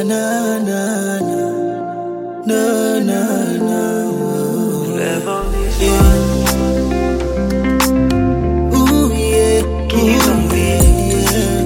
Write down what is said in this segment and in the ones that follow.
na na na na na na yeah. Ooh, yeah. Ooh, yeah.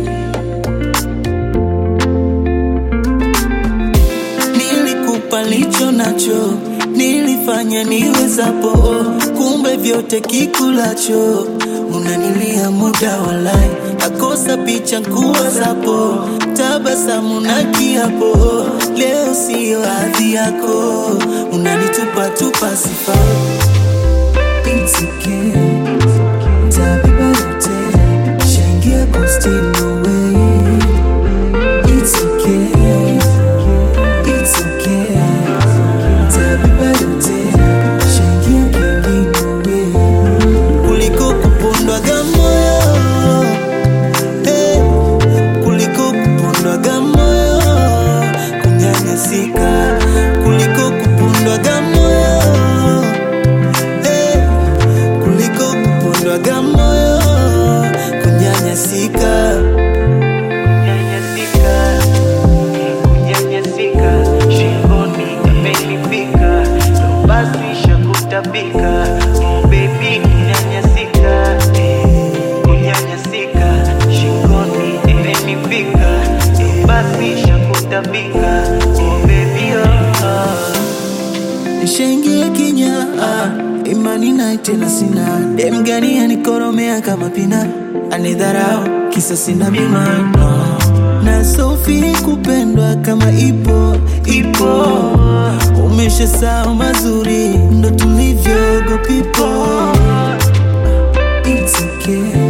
Nilikupa licho nacho, nilifanya niwezapo, kumbe vyote kikulacho unanilia muda walai, nakosa picha nkuwa zapo, tabasamu na kiapo, leo siyo hadhi yako, unanitupa tupa sifa It's okay. Tabeba yote, shangia kwa still no way. It's okay. It's okay. Tabeba yote, shangia kingine way. Kuliko kupondwaga moyo. Hey. Kuliko kupondwaga moyo. Kunyanyasika. Kuliko kupondwaga moyo. Hey. Kuliko kupondwaga moyo. Kunyanyasika. Kunyanyasika, kunyanyasika, shingoni imenifika, ndo basi shakutapika, oh baby kunyanyasika, eh, kunyanyasika, shingoni imenifika, ndo basi shakutapika, oh baby oh, oh. Nishaingia kinya ah, imani naye tena sina dem gani anikoromea kama pina anidharau kisa sina bima no. na sofi kupendwa kama ipo ipo umesha sao mazuri ndo tulivyogo pipo It's okay.